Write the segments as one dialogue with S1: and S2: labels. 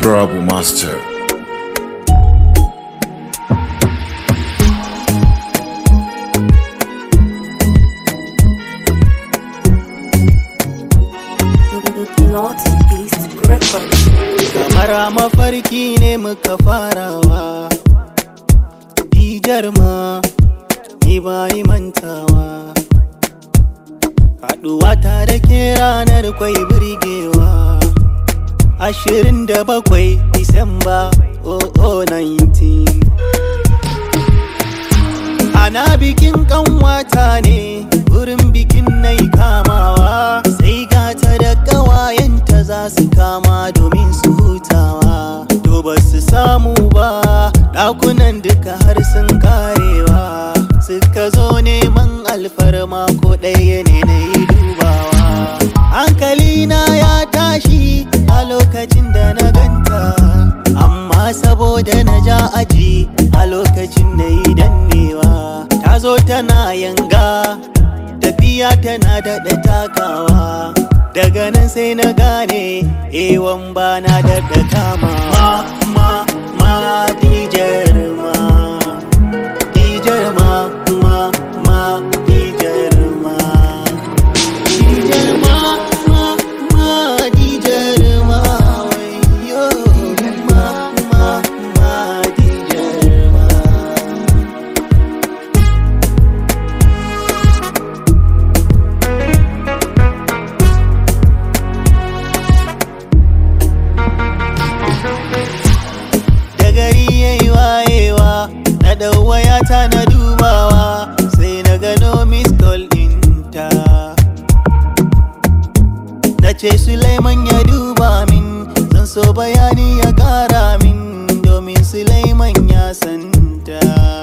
S1: Trouble Master.
S2: Northeast Records.
S3: kamar a mafarki ne muka farawa dijar ma ni bayi mantawa haɗuwa ta da ke ranar kwai birgewa ashirin da bakwai disamba 0019 ana bikin kanwata ne wurin bikin na kamawa sai gata da ƙawayenta za su kama domin su hutawa to ba su samu ba ɗakunan duka har sun karewa suka zo neman alfarma ko ɗaya ne na yi dubawa hankalina ya tashi a lokacin da na ganta amma saboda na ja aji a lokacin da yi dannewa ta zo tana yanga tafiya tana daɗa takawa daga nan sai na gane ewan ba na daɗa kama ma ma ma dijar ma dijar ma ma ma dijar ma dijar ma ma ma dijar ma wayo ma ma ma dijar ma da gari ya yi wayewa na ɗau wayata na dubawa sai na gano miss call ɗinta na ce Sulaiman ya duba min zan so bayani ya ƙara min domin Sulaiman ya santa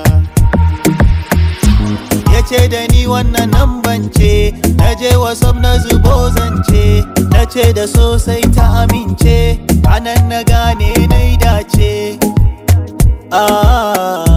S3: ya ce da ni wannan nan bance na je wasaf na zubo zance na ce da sosai ta amince anan na gane na dace ah